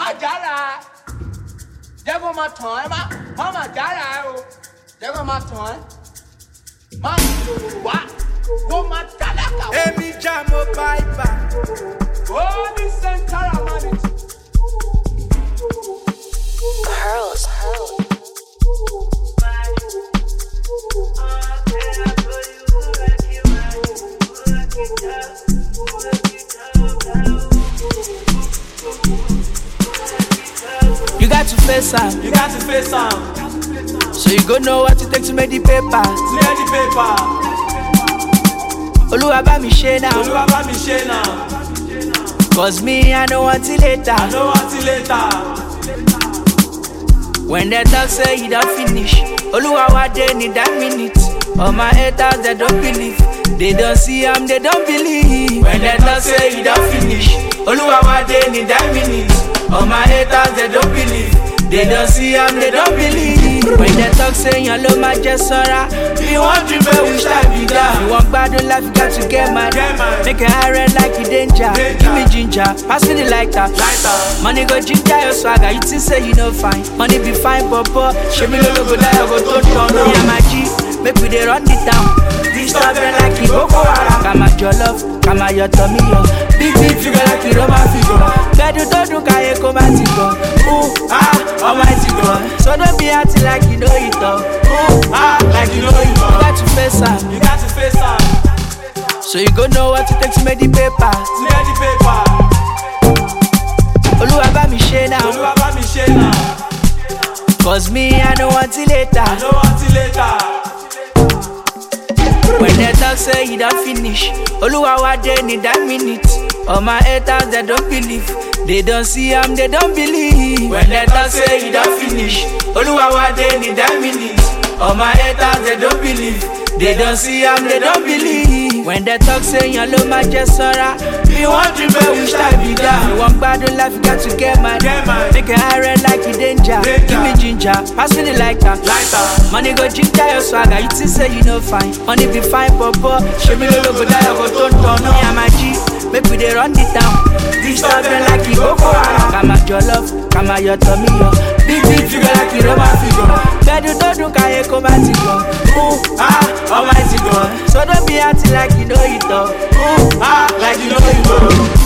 má jára jẹ́ kó máa tàn ẹ́ má má má jára ẹ o jẹ́ kó máa tàn ẹ́ má wá kó máa tálákà wá. Èmi já mo báìbà. ó ní sẹ́ńtárà mọ́ni. Pearls. You got to face am, You got to face am. so you go know what it takes to make the paper. Clear the paper. Oluwa bá mi ṣe now, Olúwa bá mi ṣe náà. cause me I know until later. I know until later. When they talk say you don't finish, Oluwa wa dey need that minute. All my haters they don't believe, they don't see am they don't believe. When they talk say you don't finish, Oluwa wa dey need that minute. All my haters they don't believe, they don't see am they don't believe. When they talk say yan ló máa jẹ sọ́ra, you wan dream but wish I be that. You wan gbádùn life you got to get mad. Get mad. Make a high red like you danger. Danger. Give me ginger, pass me the lighter. Lighter. Money go ginger your swagger, you think say you no fine. Money be fine, papa. Show me no go die, I go to turn on. Yeah, my G, make we dey run it down. This stuff dey like it Boko Haram. Kama jollof, kama your tummy yo. Big big figure like it Roman figure. Bedu to do kaye koma ti go. Ooh ah, almighty God. So don't be acting like you know it all. Ooh ah, like you know it all. You got to face am, You got to face am. so you go know what it takes to make the paper. Clear the paper. Oluwa bá mi ṣe now, Olúwa bá mi ṣe náà. cause me I know until later. I know until later. When they talk say you don't finish, Oluwa wa dey need that minute. All my haters they don't believe, they don't see am they don't believe. When they talk say you don't finish, Oluwa wa dey need that minute. All my haters they don't believe, they don't see am they don't believe. When they talk say yan ló máa jẹ sọ́ra, you wan dream but wish I be that. You wan gbádùn life you got to get mad. Get mad. Make a high red like you danger. Danger. Give me ginger, pass me the lighter. Lighter. Money go ginger your swagger, you think say you no fine. Money be fine, papa. Show me no go die, I go turn turn. Me and my G, make we dey run it down. This stuff dey like it Boko Haram. Kama jollof, kama your tummy yo. Big big figure like it Roman figure. Bedu to dun kaye koma ti go. Ooh ah, almighty God. So don't be acting like you know it all. Ooh ah, Like you know it all.